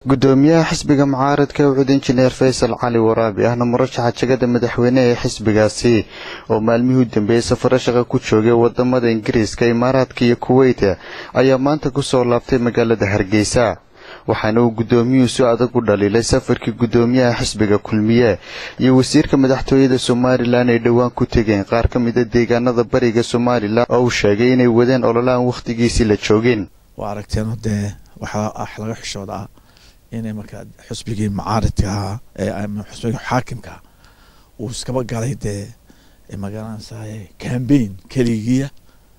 gudoomiyaha xisbiga mucaaradka ucud injineer faysal cali waraabi ahna murashaxa jegada madaxweyne ee xisbigaasi oo maalmihii u dambeeyey safaro shaqa ku joogay wadamada ingiriiska imaaraadka iyo kuweyta ayaa maanta kusoo laabtay magaalada hargeysa waxaana uu gudoomiyuhu si adag u dhaliilay safarkii gudoomiyaha xisbiga kulmiye iyo wasiirka madaxtooyada somalilan ay dhowaan ku tegeen qaar ka mida deegaanada bariga somalilan oo uu sheegay inay wadeen ololaan wakhtigiisii la joogin waa aragteen dee waxaa ah laga xishooda ah inay markaa xusbigii mucaaridka ahaa ee xusbigii xaakimka uu iskaba galay dee magaranaysaay cambaign keligiya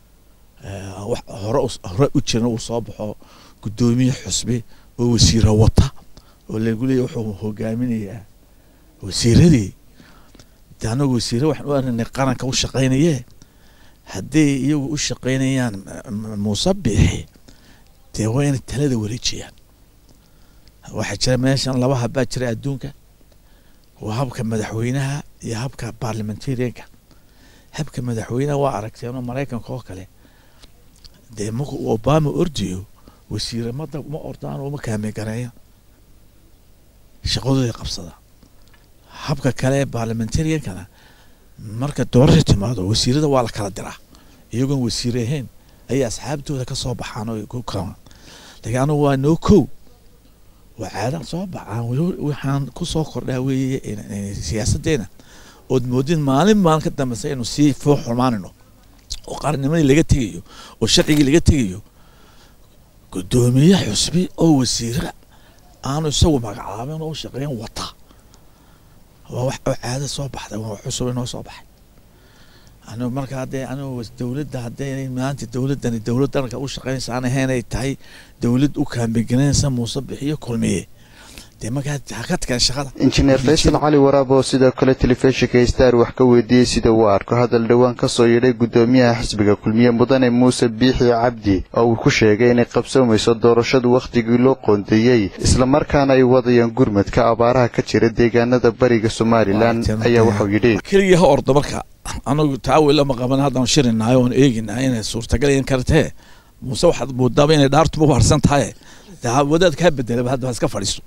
hore hore u jiran uu soo baxo gudoomiye xusbi oo wasiiro wata oo lagu leeya wuxuu hogaaminayaa wasiiradii de anagu wasiire waxaan u arinay qaranka u shaqaynaye hadday iyagu u shaqaynayaan muuse biixi dee waa inay talada wareejiyaan waxaa jira meeshan laba habbaa jira adduunka waa habka madaxweynaha iyo habka barliamentarianka habka madaxweynaha waa aragteenoo maraykanka oo kale dee marku uu obama ordayo wasiire mada ma ordaan oo ma kaamagareeyan shaqadooda qabsada habka kale ee barliamentariankana marka doorasha timaado wasiirada waa la kala diraa iyagoon wasiire ahayn ayay asxaabtooda ka soo baxaan oo ku kalan laakiin anugu waa noo kow waa caadaan soo baxaan waxaan ku soo kordhaa weeye siyaasaddeena ood moodin maalin maalin ka dambeysa inuu sii foo xumaanino oo qarannimadii laga tegayo oo sharcigii laga tegayo gudoomiye xusbi oo wasiira aanu isagu magacaabin oo shaqeyn wata waa wax oo caado soo baxday waa wax cusub inoo soo baxay anigu marka haddee anigu dowladda haddaynay maanta dowladdani dowlad daranka u shaqeynaysa aan ahayn ay tahay dowlad u kaambegelinaysa muuse bixiyo kulmiye dee markaa ha ka tageen shaqada injineer faysal cali waraab oo sidoo kale telefishinka star wax ka weydiiyey sida uu arko hadal dhowaan ka soo yidhay gudoomiyaha xisbiga kulmiye mudane muuse biixi cabdi oo uu ku sheegay inay qabsoomayso doorashadu wakhtigii loo qoondeeyey islamarkaana ay wadayaan gurmadka abaaraha ka jira deegaanada bariga somalilan ayaa waxau yidhi keligii ha ordo marka anagu taawilama qaban haddaan shirinahay oon eeginahay inay suurtagalayan kartee muuse waxaad moodaaba inay dhaartuba u harsan tahay wadaad kaa bedelaba hadda iska fadhiiso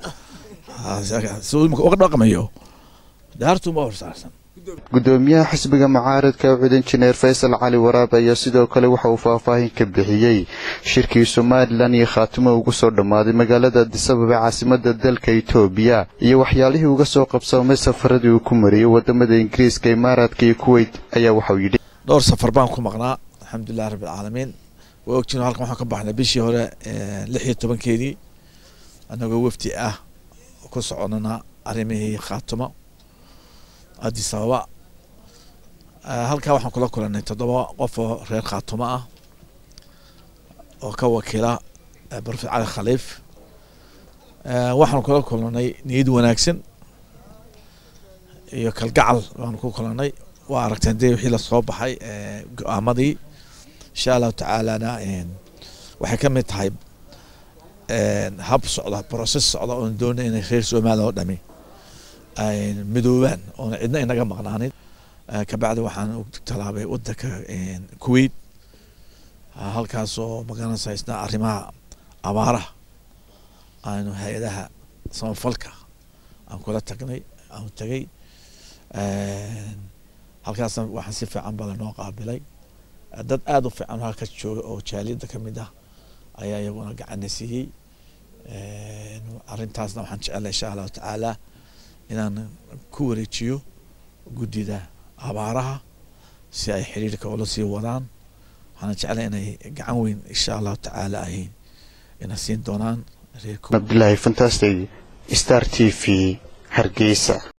dhaqmayo dhaartuma horsaarsan gudoomiyaha xisbiga mucaaradka ucud injineer faysal cali waraab ayaa sidoo kale waxa uu faahfaahin ka bixiyey shirkii somalilan iyo khaatimo ugu soo dhammaaday magaalada adisababa caasimada dalka etoobiya iyo waxyaalihii uga soo qabsoomay safaradii uu ku mariyey wadamada ingiriiska imaaraadka iyo kuweyt ayaa waxau yidhi dhowr safar baan ku maqnaa alxamdulilah rabbilcaalamiin waa ogtiin halkan waxaan ka baxnay bishii hore lix iyo tobankeedii anagoo wafdi ah ku soconana arrimihii khaatimo addis ababa halkaa waxaan kula kulanay toddoba qof oo reer khaatumo ah oo ka wakiila barofet cali khaliif waxaan kula kulanay niyad wanaagsan iyo kalgacal baanu ku kulanay waa aragteen dee wixii lasoo baxay go-aamadii insha allahu tacaalana waxay ka mid tahay hab socda process socda oon doonay inay reer somaliya oo dhami ay midoobaan oona cidna inaga maqnaanin kabacdi waxaan u tallaabay wadanka kuwait halkaas oo magaranaysa isna arrimaha abaaraha aanu hay-adaha samafalka aan kula tagnay aan tagay halkaasna waxaan si fiican baa lanoo qaabilay dad aada u fiican halka jooga oo jaaliyadda ka mid ah ayaa iyaguna gacana siiyey arrintaasna waxaan jecela insha allahu tacaala inaan ku wareejiyo guddida abaaraha si ay xiriirka ula sii wadaan waxaana jeclay inay gacan weyn insha allahu tacaala ay ina siin doonaan cabdilaahi fantastic star t v hargeysa